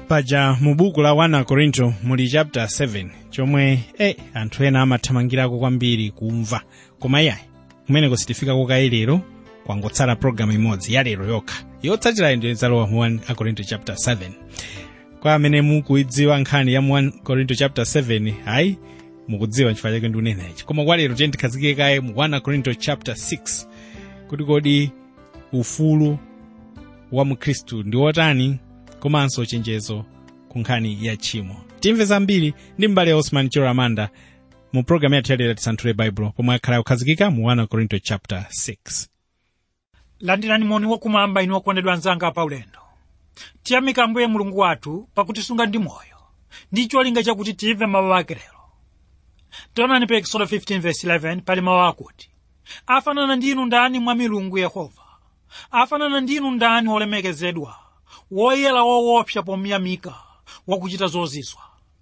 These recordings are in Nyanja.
paja mu buku la 1 korinto muli chapter 7 chomwe eh, anthu ena amathamangirako kwambiri kumva koma iyayi kumeneko sitifikako kayi lero kwangotsala programu imodzi ya lero yokha yotsatirayi ndiyo idzalowa mu 1 korinto chapter 7 kwa amene mukuidziwa nkhani ya mu 1 korinto chapter 7 hayi mukudziwa chifukwa chake ndikunena ichi koma kwa lero tiye ndikhazikike kaye mu 1 korinto chapter 6 kuti kodi ufulu wa mkhristu ndi wotani komanso chenjezo ku nkhani ya tchimo timve zambiri ndi mbale osman chiramanda mu programu yathu yalero tisanthule baibulo pomwe akhala kukhazikika mu 1 korinto chapter 6 landirani moni wakumwamba inu okondedwa anzanga pa ulendo tiyamika ambuye mulungu wathu pakutisunga ndi moyo ndi cholinga chakuti timve mawu ake lero taonani pa exodo 15:11 pali mawu akuti afanana ndinu ndani mwa milungu yehova afanana ndinu ndani wolemekezedwa woyera woopsa pomiyamika wakuchita zozizwa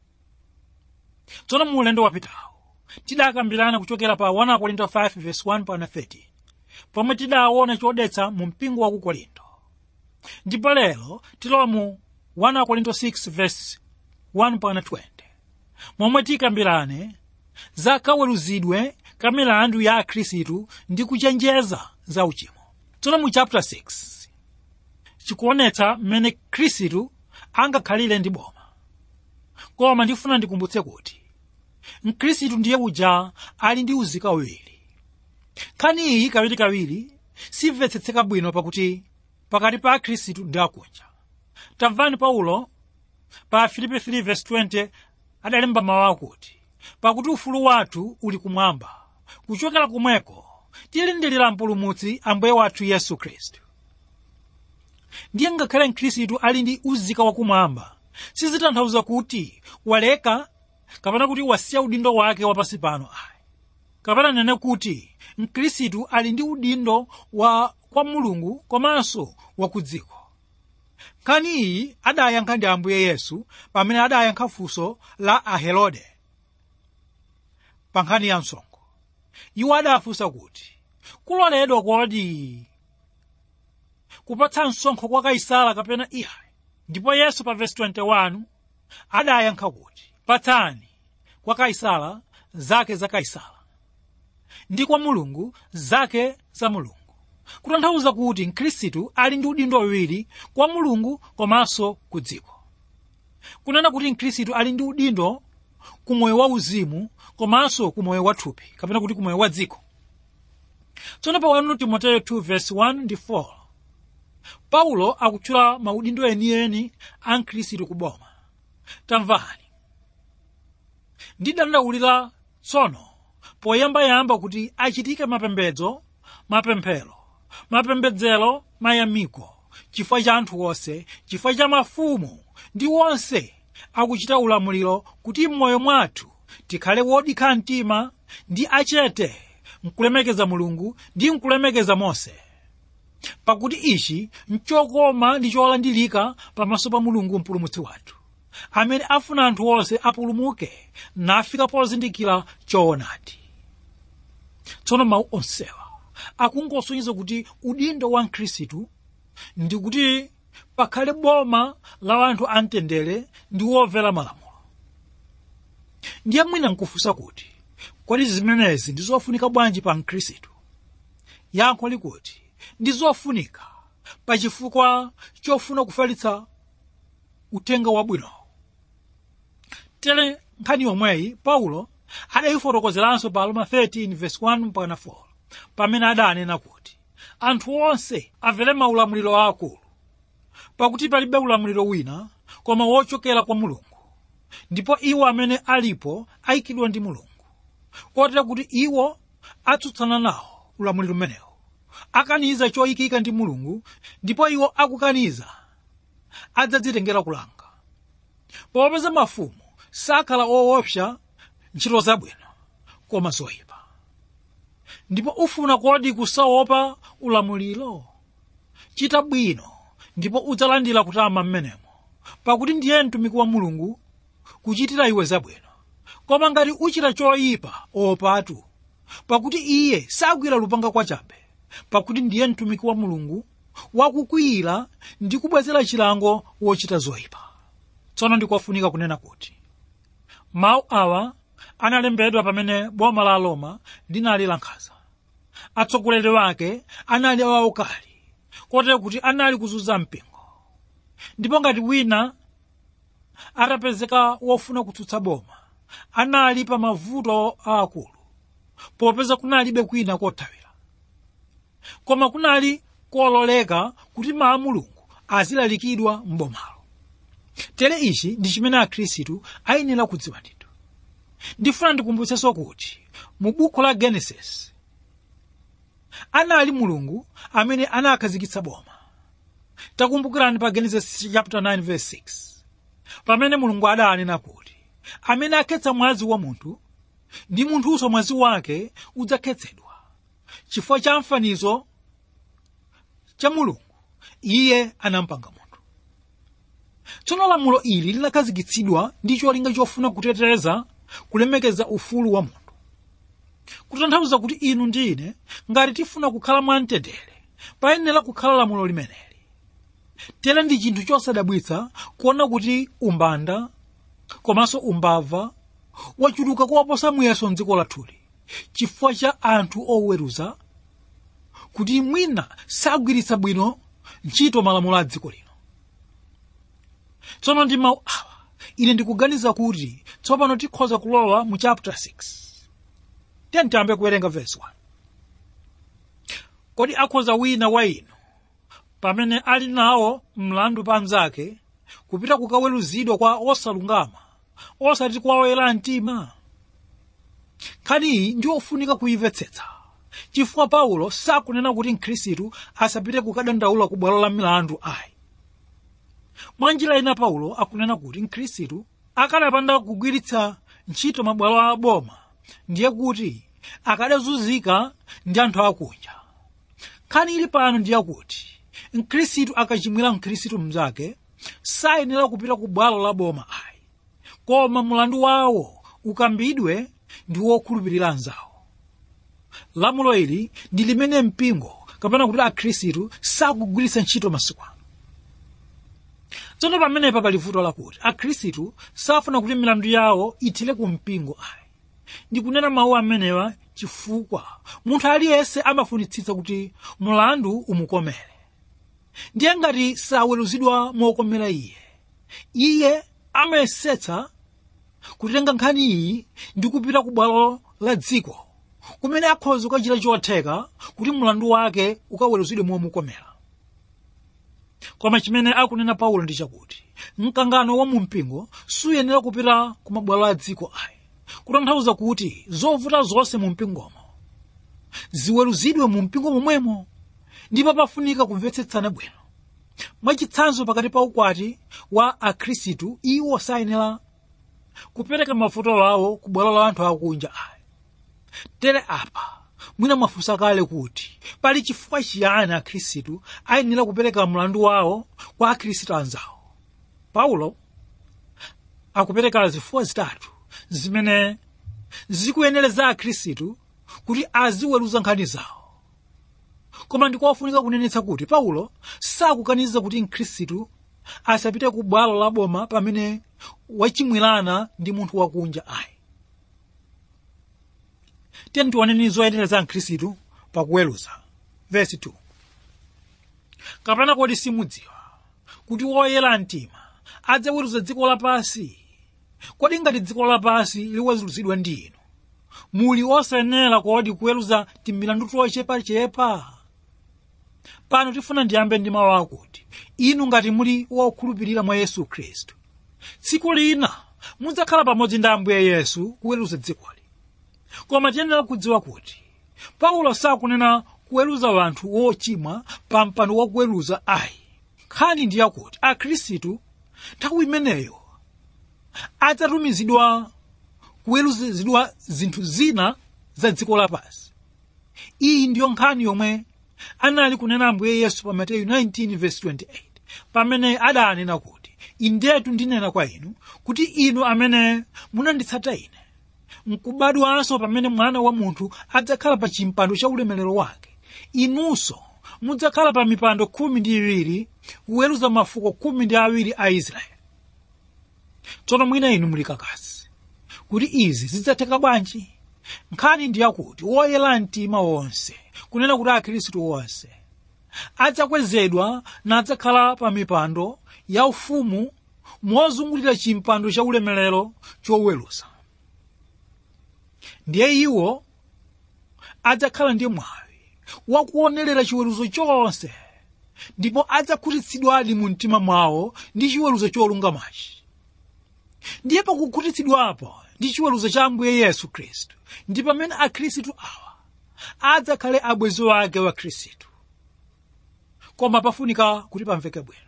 tsono mu ulendo wapitawo tidakambirana kuchokera pa 1 korinto 5:1 pana 13 pomwe tidaona chodetsa mu mpingo wa ku korinto ndipo lero tilowa mu 1 korinto 6:1 pana 20 momwe tikambirane za kaweruzidwe ka milandu ya akhristu ndi kuchenjeza za uchimo tsono mu chapter 6 chikuonetsa mmene khristu angakhalire ndi boma koma ndifuna ndikumbutse kuti mkhristu ndiye uja ali ndi uzika uwiri nkhani iyi kawirikawiri simvetsetseka bwino pakuti pakati pa akhristu ndi akunja tamvani paulo pa filipi 3:20 adalemba mawu akuti pakuti ufulu wathu uli kumwamba kuchokera kumweko tilindirira mpulumutsi ambuye wathu yesu khristu ndiye ngakhale mkhristu ali ndi uzika wakumwamba sizitanthauza kuti waleka kapena kuti wasiya udindo wake wapansi pano ayi kapena nene kuti mkhristu ali ndi udindo wa kwa mulungu komanso wa ku dziko nkhani iyi adayankha ndi ambuye yesu pamene adayankha funso la aherode pa nkhani ya msonkho iwo adafunsa kuti kuloledwa kodi kupatsa msonkho kwa kaisala kapena iyayi ndipo yesu pa vesi 21 adayankha kuti patsani kwa kaisala zake za kaisala ndi kwa mulungu zake za mulungu kutanthauza kuti mkhristu ali ndi udindo uwiri kwa mulungu komanso ku dziko kunena kuti mkhristu ali ndi udindo ku moyo wa uzimu komanso ku moyo wa thupi kapena kuti ku moyo wa dziko tsono pa 1 timoteyo 2 verse 1 ndi 4 paulo akutchula maudindo enieni a mkhristu ku boma tamvani ndidandaulira tsono poyambayamba kuti achitike mapembedzo mapemphero mapembedzero mayamiko chifukwa cha anthu onse chifukwa cha mafumu ndi onse akuchita ulamuliro kuti m'moyo mwathu tikhale wodikha mtima ndi achete mkulemekeza mulungu ndi mkulemekeza mose pakuti ichi nchokoma ndi cholandilika pamaso pa mulungu mpulumutsi wathu amene afuna anthu onse apulumuke nafika pozindikira choonadi tsono mawu onsewa akungosonyeza kuti udindo wa mkhristu ndi kuti pakhale boma la anthu amtendere ndi womvera malamulo ndiye mwina nkufunsa kuti kodi zimenezi ndi zofunika bwanji pa mkhristu yankho likuti ndi zofunika pachifukwa chofuna kufalitsa uthenga wabwinowo tere nkhani yomweyi paulo adayifotokozeranso pa roma 13:1-4 pamene adanena kuti anthu onse amvere maulamuliro aakulu pakuti palibe ulamuliro wina koma wochokera kwa mulungu ndipo iwo amene alipo ayikidwa ndi mulungu kotera kuti iwo atsutsana nawo ulamuliro umenewo akaniza choyikika ndi mulungu ndipo iwo akukaniza adzadzitengera kulanga popeza mafumu sakhala oopsa ntchito zabwino koma zoyipa ndipo ufuna kodi kusaopa ulamuliro chita bwino ndipo udzalandira kutama mmenemo pakuti ndiye mtumiki wa mulungu kuchitira iwe zabwino koma ngati uchita choyipa opatu pakuti iye sagwira lupanga kwachabe pakuti ndiye mtumiki wa mulungu wakukwiyira ndi kubwezera chilango wochita zoyipa tsono ndikofunika kunena kuti mawu awa analembedwa pamene boma la roma linali lankhanza atsogoleri wake anali aukali kotero kuti anali kuzunza mpingo ndipo ngati wina atapezeka wofuna kutsutsa boma anali pa mavuto aakulu popeza kunalibe kwina kothawira koma kunali kololeka kuti mawu a mulungu azilalikidwa m'bomalo tere ichi ndi chimene akhristu ayenera kudziwa ndithu ndifuna ndikumbutsenso kuti mu buku la genesis anali mulungu amene anakhazikitsa boma takumbukirani pa genesis chapter 9 verse 6 pamene mulungu adanena kuti amene akhetsa mwazi wa munthu ndi munthunso mwazi wake udzakhetsedwa chifukwa cha mfanizo cha mulungu iye anampanga munthu tsono lamulo ili linakhazikitsidwa ndi cholinga chofuna kuteteza kulemekeza ufulu wa munthu kutanthauza kuti inu ndi ine ngati tifuna kukhala mwamtendere payenera kukhala lamulo limeneli tere ndi chinthu chosadabwitsa kuona kuti umbanda komanso umbava wachuluka kuwaposa muyeso mdziko lathuli chifukwa cha anthu oweruza kuti mwina sagwiritsa bwino ntchito malamulo a dziko lino tsono ndi mawu awa ine ndikuganiza kuti tsopano tikhoza kulowa mu chapter 6 tiyeni tiyambe kuwerenga verse 1 kodi akhoza wina wa inu pamene ali nawo mlandu pa mnzake kupita kukaweruzidwa kwa osalungama osati kwa oyera mtima nkhani iyi ndi ofunika kuyimvetsetsa chifukwa paulo sakunena kuti mkhristu asapite kukadandaula ku bwalo la milandu ayi mwa njira ina paulo akunena kuti mkhristu akanapanda kugwiritsa ntchito mabwalo a boma ndiye kuti akadazunzika ndi anthu akunja nkhani ili pano ndiye kuti mkhristu akachimwira mkhristu mnzake sayenera kupita ku bwalo la boma ayi koma mulandu wawo ukambidwe ndi wokhulupirira anzawo lamulo ili ndi limene mpingo kapena kuti akhristu sakugwiritsa ntchito masiku ano tsono pamenepa pali vuto lakuti akhristu safuna kuti milandu yawo ithire ku mpingo ayi ndikunena mawu amenewa chifukwa munthu aliyense amafunitsitsa kuti mulandu umukomere ndiye ngati saweruzidwa mokomera iye iye amayesetsa kutenga nkhani iyi ndi kupita ku bwalo la dziko kumene akhoza kukachita chotheka kuti mlandu wake ukaweruzidwe momukomera koma chimene akunena paulo ndi chakuti mkangano wa mumpingo suyenera kupita ku mabwalo a dziko ayi kutanthauza kuti zovuta zonse mu mpingomo ziweruzidwe mu mpingo momwemo ndipo pafunika kumvetsetsana bwino mwachitsanzo pakati pa ukwati wa akhristu iwo sayenera kupereka mavuto awo ku bwalo la anthu akunja ayi tere apa mwina mwafunsa kale kuti pali chifukwa chiyani akhristu ayenera kupereka mlandu wawo kwa akhristu anzawo paulo akupereka zifukwa zitatu zimene zikuyenereza akhristu kuti aziweruza nkhani zawo koma ndikofunika kunenetsa kuti paulo sakukaniza kuti mkhristu asapite ku bwalo la boma pamene wachimwirana ndi munthu wakunja ayi tiyeni tiwaneni zoyenereza mkhristu pakuweruza vesi 2 kapena kodi simudziwa kuti woyera mtima adzaweruza dziko lapansi kodi ngati dziko lapansi liweruzidwa ndi inu muli osayenera kodi kuweruza timilandu tochepachepa pano tifuna ndiyambe ndi mawu akuti inu ngati muli wokhulupirira mwa yesu khristu tsiku lina mudzakhala pamodzi ndi ambuye yesu kuweruza dzikoli koma tiyenera kudziwa kuti paulo sakunena kuweruza wanthu wochimwa pa mpando wakuweruza ayi nkhani ndi yakuti akhristu nthawi imeneyo adzatumizidwa kuweruzidwa zinthu zina za dziko lapansi iyi ndiyo nkhani yomwe anali kunena ambuye yesu pa mateyu 19:28 pamene adanena kuti indetu ndinena kwa inu kuti inu amene munanditsata ine nkubadwanso pamene mwana wa munthu adzakhala pa chimpando cha ulemerero wake inunso mudzakhala pa mipando khumi ndi iwiri kuweruza mafuko khumi ndi awiri a israeli tsono mwina inu muli kakasi kuti izi zidzatheka bwanji nkhani ndi yakuti woyera mtima wonse kunena kuti akhristu wonse adzakwezedwa nadzakhala pa mipando yaufumu mozungulira chimpando cha ulemerero choweruza ndiye iwo adzakhala ndi mwawi wakuonerera chiweruzo chonse ndipo adzakhutitsidwadi mu mtima mwawo ndi chiweruzo cholungamachi ndiye pakukhutitsidwapo ndi chiweruzo cha ambuye yesu khristu ndi pamene akhristu awa adzakhale abwenzi wake wa khristu koma pafunika kuti pamveke bwino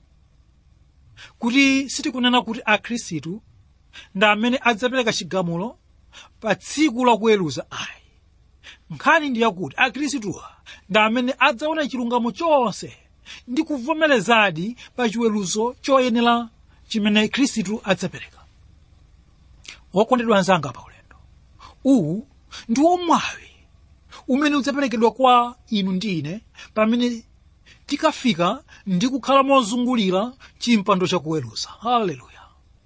kuti sitikunena kuti akhristu ndi amene adzapereka chigamulo pa tsiku lakuweruza ayi nkhani ndi yakuti akhristuwa ndi amene adzaona chilungamo chonse ndi kuvomerezadi pa chiweruzo choyenera chimene khristu adzapereka wokondedwa anzanga pa ulendo uwu ndi womwawi umene udzaperekedwa kwa inu ndi ine pamene tikafika ndi kukhala mozungulira chimpando chakuweruza haleluya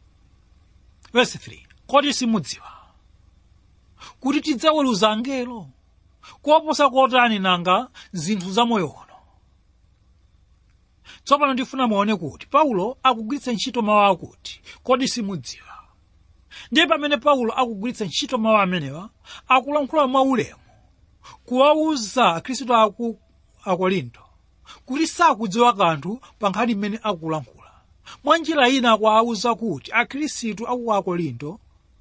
verse 3 kodi simudziwa kuti tidzaweruza angelo koposa kotani nanga zinthu zamoyo uno tsopano ndifuna muone kuti paulo akugwiritsa ntchito mawu akuti kodi simudziwa ndiye pamene paulo akugwiritsa ntchito mawu amenewa akulankhula mwaulemu kuwawuza akhristu aku akorinto kuti sakudziwa kanthu pa nkhani imene akulankhula mwa njira ina akuwawuza kuti akhristu aku akorinto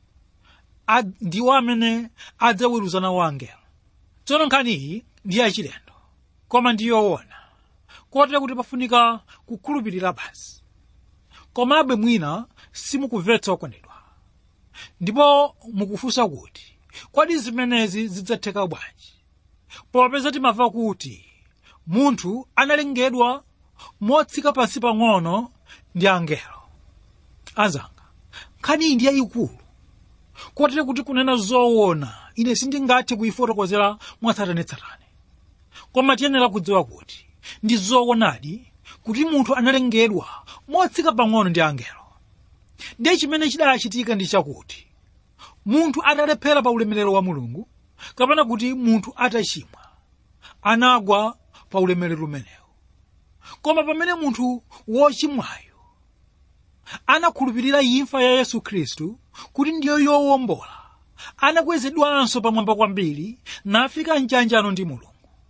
ad- ndiwo amene adzaweruza nawo angelo tsono nkhani iyi ndi yachilendo koma ndi yoona kotero kuti pafunika kukhulupirira basi komabe mwina simukumvetsa okondedwa ndipo mukufunsa kuti kodi zimenezi zidzatheka bwanji popeza timamva kuti munthu analengedwa motsika pansi pang'ono ndi angelo anzanga nkhani iyi ndi yayikulu kotero kuti kunena zoona ine sindingathe kuyifotokozera mwatsatanetsatane koma tiyenera kudziwa kuti ndi zoonadi kuti munthu analengedwa motsika pang'ono ndi angelo ndiye chimene chidachitika ndi chakuti munthu atalephera pa ulemerero wa mulungu kapena kuti munthu atachimwa anagwa pa ulemerero umenewu koma pamene munthu wochimwayo anakhulupirira imfa ya yesu khristu kuti ndiyo yowombola anakwezedwanso pamwamba kwambiri nafika mchanjano ndi mulungu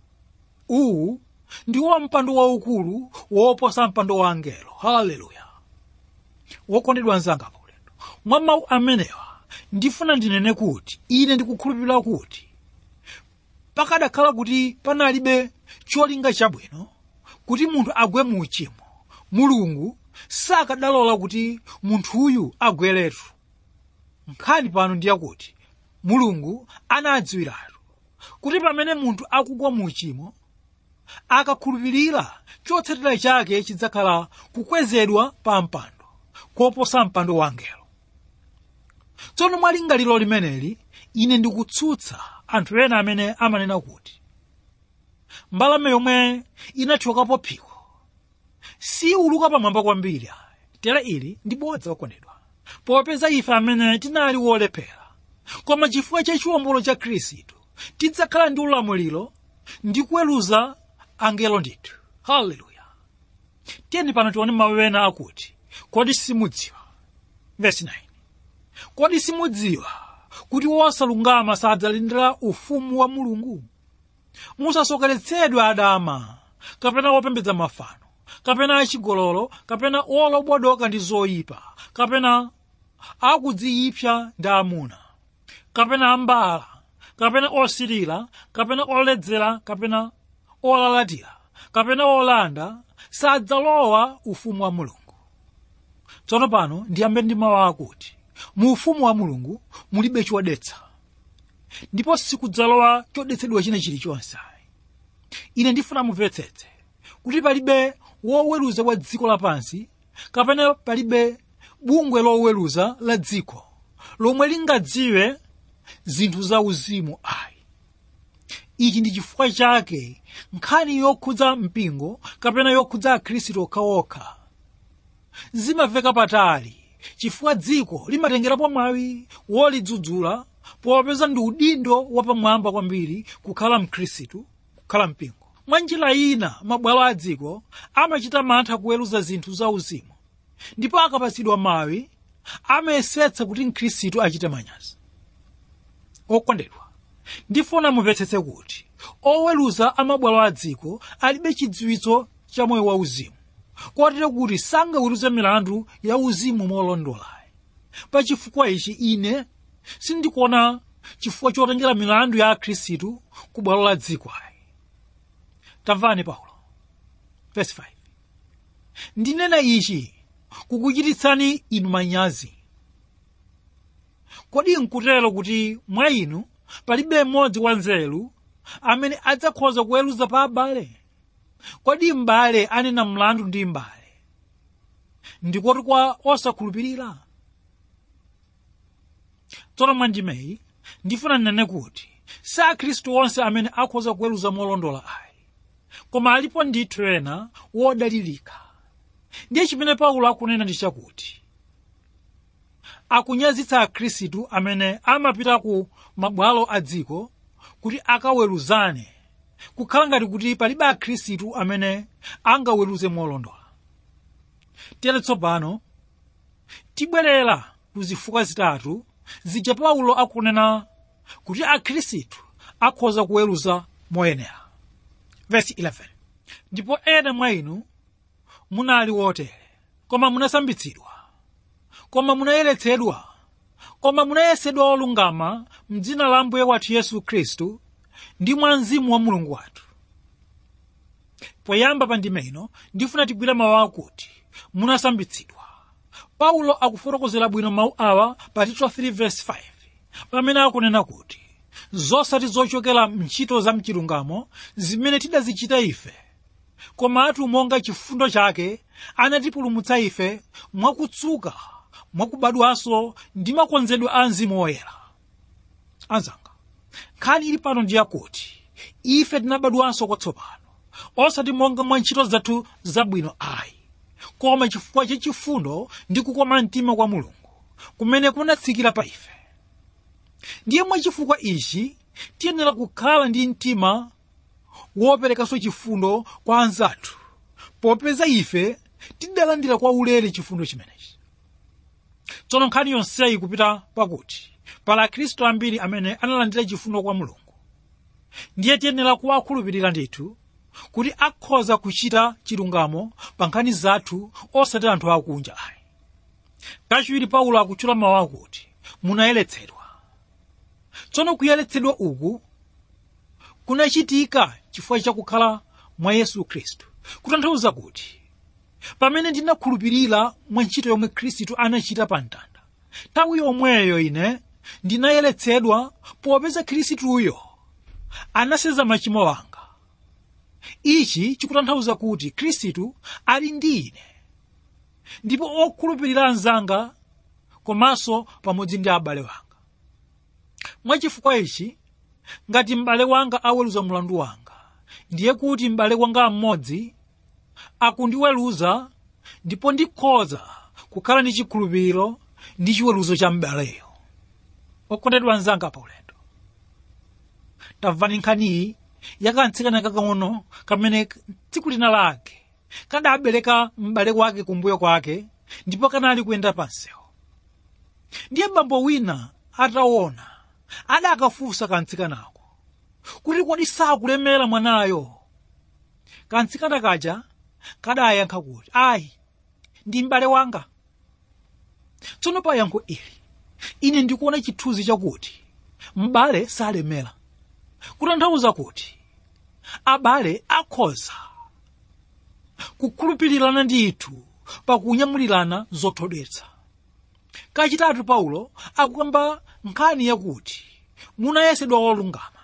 uwu ndiwo mpando waukulu woposa mpando wa angelo haleluya wokondedwa anzanga pa ulendo mwa mawu amenewa ndifuna ndinene kuti ine ndikukhulupirira kuti pakadakhala kuti panalibe cholinga chabwino kuti munthu agwe mu uchimo mulungu sakadalola kuti munthuyu agweretu nkhani pano ndiyakuti mulungu anadziwiratu kuti pamene munthu akugwa mu uchimo akakhulupirira chotsatira chake chidzakhala kukwezedwa pa mpando koposa mpando wa angelo tsono mwa lingaliro limeneli ine ndikutsutsa anthu ena amene amanena kuti mbalame yomwe inathyokapo phiko si uluka pamwamba kwambiri tera ili ndi bodza okondedwa popeza ife amene tinali wolephera koma chifukwa cha chiwombolo cha khristu tidzakhala ndi ulamuliro ndi kuweruza angelo ndithu haleluya tiyeni pano tione mawu ena akuti kodi simudziwa vesi 9 kodi simudziwa kuti wosalungama sadzalandira ufumu wa mulungu musasokeretsedwe adama kapena wopembedza mafano kapena achigololo kapena olobodoka ndi zoyipa kapena akudziyipsa ndi amuna kapena ambala kapena osirira kapena oledzera kapena olalatira kapena olanda sadzalowa ufumu wa mulungu tsono pano ndiyambe ndi mawu akuti mu ufumu wa mulungu mulibe chodetsa ndipo sikudzalowa chodetsedwa china chilichonse ine ndifuna mumvetsetse kuti palibe woweruza wa dziko lapansi kapena palibe bungwe loweruza la dziko lomwe lingadziwe zinthu za uzimu ayi ichi ndi chifukwa chake nkhani yokhudza mpingo kapena yokhudza akhristu okhaokha zimaveka patali chifukwa dziko limatengerapo mwawi wolidzudzula popeza ndi udindo wapamwamba kwambiri kukhala mkhristu kukhala mpingo mwa njira ina mabwalo a dziko amachita mantha kuweruza zinthu za uzimu ndipo akapatsidwa mawi amayesetsa kuti mkhristu achite manyazi okondedwa ndifuna mumvetsetse kuti oweruza amabwalo a dziko alibe chidziwitso cha moyo wauzimu kotero kuti sangaweruze milandu ya uzimu molondola pa chifukwa ichi ine sindikuona chifukwa chotengera milandu ya akhristu ku bwalo la dziko ayi tamvani paulo verse 5 ndinena ichi kukuchititsani inu manyazi kodi nkutero kuti mwa inu palibe mmodzi wanzeru amene adzakhoza kuweruza pa abale kodi m'bale anena mlandu ndi m'bale ndikoti kwa osakhulupirira tsono mwanjimeyi ndifuna ndinene kuti si akhristu onse amene akhoza kuweruza molondola ayi koma alipo ndithu ena wodalirika ndiye chimene paulo akunena ndi chakuti akunyazitsa akhristu amene amapita ku mabwalo a dziko kuti akaweruzane kukhala ngati kuti palibe akhristu amene angaweruze molondola tere tsopano tibwerera ku zifukwa zitatu zija paulo akunena kuti akhristu akhoza kuweruza moyenera verse 11 ndipo ena mwa inu munali wotere koma munasambitsidwa koma munayeretsedwa koma munayesedwa olungama mdzina la ambuye wathu yesu khristu ndi mwa mzimu wa mulungu wathu poyamba pa ndime ino ndifuna tigwire mawu akuti munasambitsidwa paulo akufotokozera bwino mawu awa pa tito 3 verse 5 pamene akunena kuti zosati zochokera mntchito za mchilungamo zimene tidazichita ife komatu monga chifundo chake anatipulumutsa ife mwakutsuka mwakubadwanso ndi makonzedwe a mzimu woyera anzanga nkhani ili pano ndi yakuti ife tinabadwanso kwatsopano osati monga mwa ntchito zathu zabwino ayi koma chifukwa cha chifundo ndi kukoma mtima kwa mulungu kumene kunatsikira pa ife ndiye mwachifukwa ichi tiyenera kukhala ndi mtima woperekanso chifundo kwa anzathu popeza ife tidalandira kwa ulere chifundo chimenechi tsono nkhani yonseyi kupita pakuti pala akhristu ambiri amene analandira chifundo kwa mulungu ndiye tiyenera kuwakhulupirira ndithu kuti akhoza kuchita chilungamo pa nkhani zathu osati anthu akunja ayi kachiwiri paulo akutchula mawu akuti munayeretsedwa tsono kuyeretsedwa uku kunachitika chifukwa chakukhala mwa yesu khristu kutanthauza kuti pamene ndinakhulupirira mwa ntchito yomwe khristu anachita pa mtanda nthawi yomweyo ine ndinayeretsedwa popeza khristuyo anaseza machimo anga ichi chikutanthauza kuti khristu ali ndi ine ndipo okhulupirira anzanga komanso pamodzi ndi abale wanga mwachifukwa ichi ngati m'bale wanga aweruza mlandu wanga ndiye kuti m'bale wanga mmodzi akundiweruza ndipo ndikhoza kukhala ndi chikhulupiriro ndi chiweruzo cha m'baleyo okondedwa anzanga pa ulendo tamvani nkhaniyi yakantsikana kakang'ono kamene tsiku lina lake kadabereka m'bale wake kumbuyo kwake ndipo kanali kuyenda pansewo ndiye bambo wina ataona adakafunsa kantsikanako kuti kodi sakulemera mwanayo kantsikana kaja kadayankha kuti ayi ndi m'bale wanga tsono pa yankho ili ine ndikuona chithunzi chakuti m'bale salemera kutanthauza kuti abale akhoza kukhulupirirana ndithu pakunyamulirana zothodwetsa kachitatu paulo akukamba nkhani yakuti munayesedwa olungama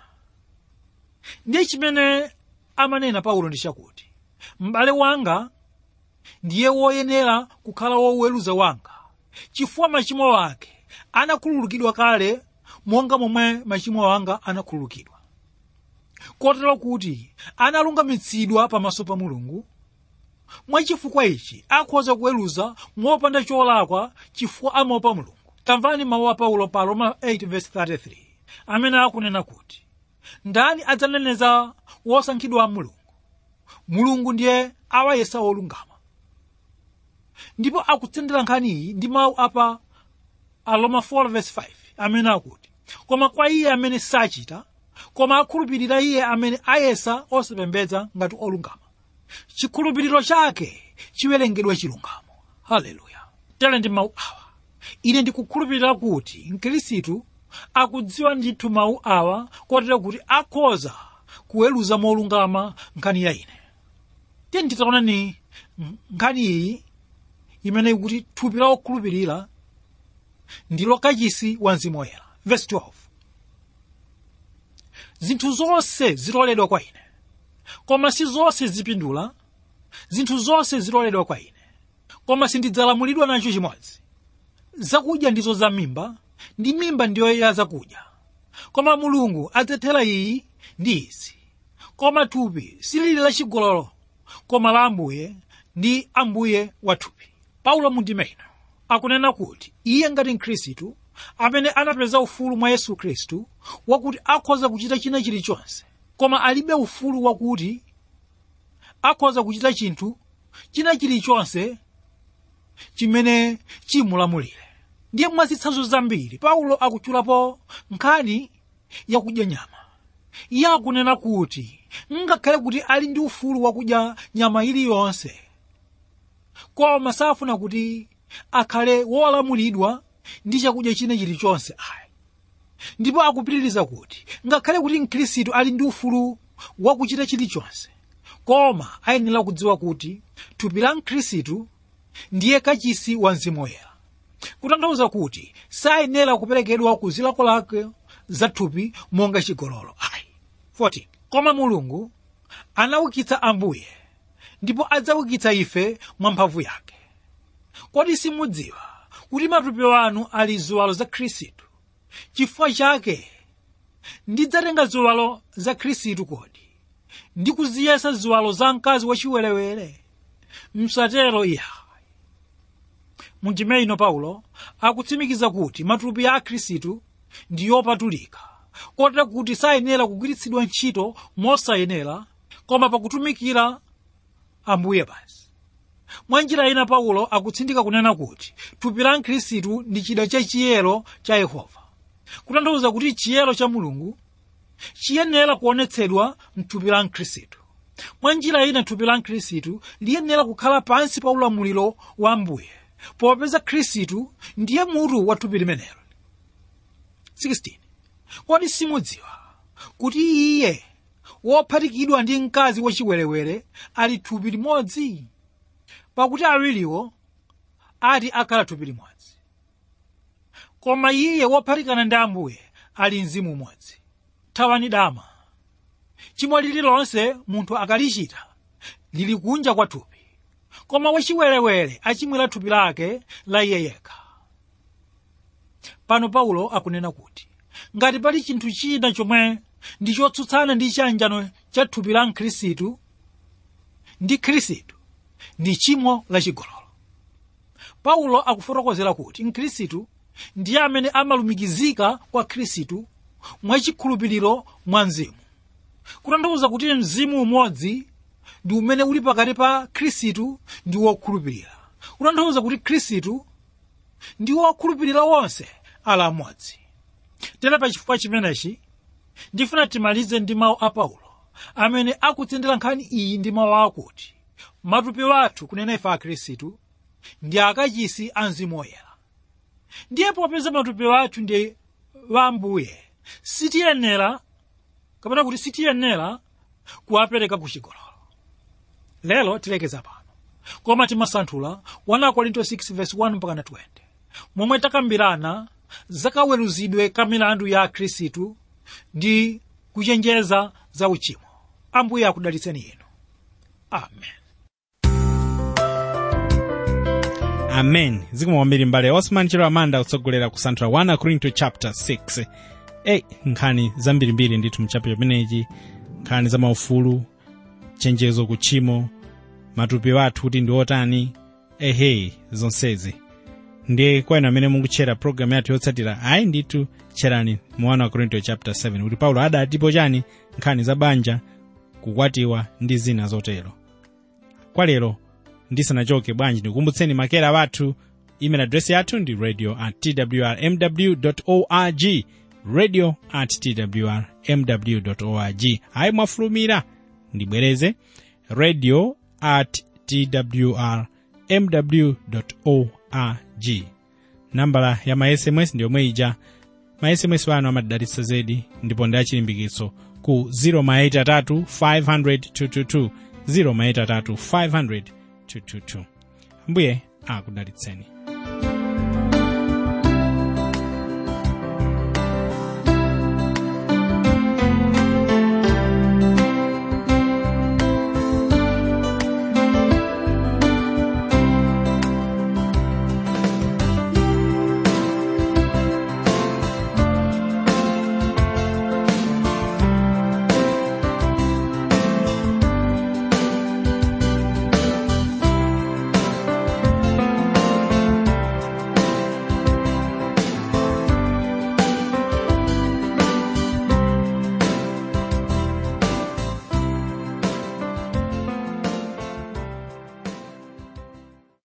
ndiye chimene amanena paulo ndi chakuti m'bale wanga ndiye woyenera kukhala woweruza wanga chifukwa machimo ake anakhululukidwa kale monga momwe machimo anga anakhululukidwa kotero kuti analungamitsidwa pamaso pa mulungu mwachifukwa ichi akhoza kuweruza mopanda cholakwa chifukwa amaopa mulungu tamvani mawu a paulo pa roma 8:33 amene akunena kuti ndani adzaneneza wosankhidwa a mulungu mulungu ndiye awayesa olungama ndipo akutsendera nkhani iyi ndi mawu apa a roma 4:5 amene akuti koma kwa iye amene sachita koma akhulupirira iye amene ayesa osapembedza ngati olungama chikhulupiriro chake chiwerengedwa chilungamo haleluya tere ndi mawu awa ine ndikukhulupirira kuti mkhristu akudziwa ndithu mawu awa kotero kuti akhoza kuweruza molungama nkhani ya ine tiye nditaonani nkhani iyi imene ikuti thupi la okhulupirira ndilo kachisi wa mzimu woyera verse 12 zinthu zonse ziloledwa kwa ine koma si zonse zipindula zinthu zonse ziloledwa kwa ine koma sindidzalamulidwa nacho chimodzi zakudya ndizo za mimba ndi mimba ndiyo ya zakudya koma mulungu adzathera iyi ndi izi koma thupi silili lachigololo koma la ambuye ndi ambuye wa thupi paulo mundime ino akunena kuti iye ngati mkhristu amene anapeza ufulu mwa yesu khristu wakuti akhoza kuchita china chilichonse koma alibe ufulu wakuti akhoza kuchita chinthu china chilichonse chimene chimulamulire ndiye mwazitsanzo zambiri paulo akutchulapo nkhani yakudya nyama iye akunena kuti ngakhale kuti ali ndi ufulu wakudya nyama iliyonse koma safuna kuti akhale wolamulidwa ndi chakudya china chilichonse ayi ndipo akupitiriza kuti ngakhale kuti mkhristu ali ndi ufulu wakuchita chilichonse koma ayenera kudziwa kuti thupi la mkhristu ndiye kachisi wa mzimu woyera kutanthauza kuti sayenera kuperekedwa ku zilakolako za thupi monga chigololo ayi 14 koma mulungu anaukitsa ambuye ndipo adzaukitsa ife mwa mphamvu yake kodi simudziwa kuti matupi anu ali ziwalo za khristu chifukwa chake ndidzatenga ziwalo za khristu kodi ndi kuziyesa ziwalo za mkazi wachiwerewere msatero iya mundime ino paulo akutsimikiza kuti matupi a khristu ndi yopatulika kotera kuti sayenera kugwiritsidwa ntchito mosayenera koma pakutumikira ambuye basi mwa njira ina paulo akutsindika kunena kuti thupi la mkhristu ndi chida chachiyero cha yehova kutanthauza kuti chiyero cha mulungu chiyenera kuonetsedwa mthupi la mkhristu mwa njira ina thupi la mkhristu liyenera kukhala pansi pa ulamuliro wa ambuye popeza khristu ndiye mutu wa thupi limenelo 16 kodi simudziwa kuti iye wophatikidwa ndi mkazi wachiwerewere ali thupi limodzi pakuti awiriwo ati akhala thupi limodzi koma iye wophatikana ndi ambuye ali mzimu umodzi thawani dama chimo lililonse munthu akalichita lili kunja kwa thupi koma wachiwerewere achimwira thupi lake la iye yekha pano paulo akunena kuti ngati pali chinthu china chomwe ndi chotsutsana ndi chiyanjano cha thupi la mkhristu ndi khristu ndi chimo lachigololo paulo akufotokozera kuti mkhristu ndiye amene amalumikizika kwa khristu mwachikhulupiriro mwa mzimu kutanthauza kuti mzimu umodzi ndi umene uli pakati pa khristu ndi wokhulupirira kutanthauza kuti khristu ndi wokhulupirira wonse ali amodzi tere pa chifukwa chimenechi ndifuna timalize ndi mawu a paulo amene akutsindira nkhani iyi ndi mawu akuti matupi wathu kunena ife akhristu ndi akachisi a mzimu woyera ndiye popeza matupi wathu ndi wa ambuye sitiyenera kapena kuti sitiyenera kuwapereka ku chigololo lero tilekeza pano koma timasanthula 1 korinto 6 verse 1 mpaka 20 momwe takambirana zakaweruzidwe ka milandu ya khristu ndi kuchenjeza za uchimo ambuye akudalitseni inu amen amen zikomo kwambiri mbale osman chero amanda kutsogolera kusanthula 1 korinto chapter 6 eyi nkhani zambirimbiri ndithu mchapter chimenechi nkhani za maufulu chenjezo ku tchimo matupi wathu kuti ndi otani ehe zonsezi ndiye kwa inu amene mukutchera programu yathu yotsatira ayi ndithu tcherani mu 1 korinto chapter 7 kuti paulo adatipo chani nkhani za banja kukwatiwa ndi zina zotero kwa lero ndisanachoke bwanji ndikukumbutseni makera wathu email address yathu ndi radio at twrmw org radio at twrmw org ayi mwafulumira ndibwereze radio at twrmw org nambala ya ma sms ndi yomwe ija ma sms wanu amadalitsa zedi ndipo ndi achilimbikitso ku 083 500 222 083 500 222 mbuye akudalitseni